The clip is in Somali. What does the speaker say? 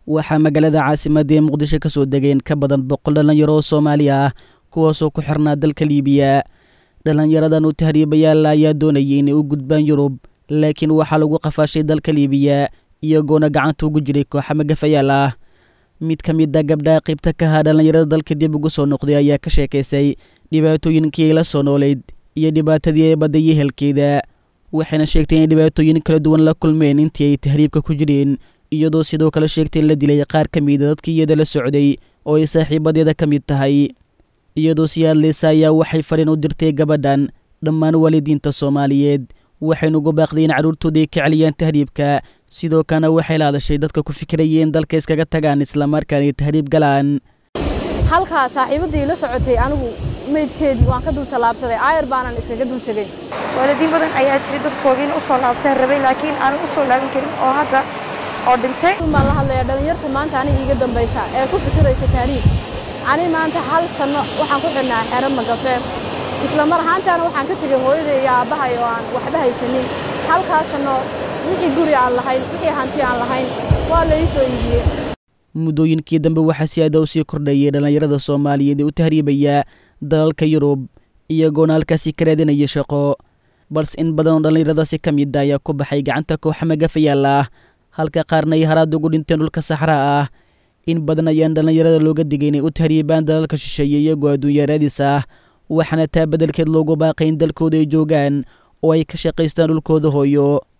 waxaa magaalada caasimadda ee muqdisho ka soo degeen ka badan boqol dhallinyaro oo soomaali ah kuwaasoo ku xirnaa dalka liibiya dhallinyaradan u tahriibayaalla ayaa doonayay inay u gudbaan yurub laakiin waxaa lagu qafaashay dalka liibiya iyagoona gacanta ugu jiray kooxa magafayaal ah mid ka mid a gabdhaha qaybta ka ahaa dhallinyarada dalka dib ugu soo noqday ayaa ka sheekaysay dhibaatooyinkii ay la soo noolayd iyo dhibaatadii ay badday yehelkeeda waxayna sheegtay inay dhibaatooyin kala duwan la kulmeen intii ay tahriibka ku jireen iyadoo sidoo kale sheegtay in la dilay qaar ka mida dadkii iyada la socday oo ay saaxiibadeeda ka mid tahay iyadoo sii hadlaysa ayaa waxay fadhin u dirtay gabadhan dhammaan waalidiinta soomaaliyeed waxaynu ugu baaqday in carruurtooda ay ka celiyaan tahriibka sidoo kalena waxay la hadashay dadka ku fikirayeen dalka iskaga tagaan islamarkaana ay tahriib galaan halkaa saaxiibadii la socotay anigu meydkeedii waan ka dul tallaabsaday aayar baanan iskaga dul tegey waalidiin badan ayaa jiray dadkoodiina u soo laabtaan rabay laakiin aanan u soo laaban karin oo hadda oo dhintay baan la hadlayaa dhallinyarta maanta aniga iiga dambaysa ee ku fikiraysa taariikh ani maanta hal sanno waxaan ku xidhnaa xero magafeef isla mar ahaantaana waxaan ka tegey hooyaday iyo aabbahay oo aan waxba haysanin halkaa sanno wixii guri aan lahayn wixii hanti aan lahayn waa la ii soo iibiyey muddooyinkii dambe waxaa si aada u sii kordhayay dhallinyarada soomaaliyeed ee u tahriibaya dalalka yurub iyagoona halkaasi ka raadinaya shaqo balse in badan oo dhallinyaradaasi ka mid a ayaa ku baxay gacanta kooxa magafayaal ah halka qaarna ay haraad ugu dhinteen dhulka saxraa ah in badan ayaan dhallinyarada looga digay inay u tahriibaan dalalka shisheeye iyagoo adduunya raadis ah waxaana taa beddelkeed loogu baaqay in dalkooda ay joogaan oo ay ka shaqaystaan dhulkooda hooyo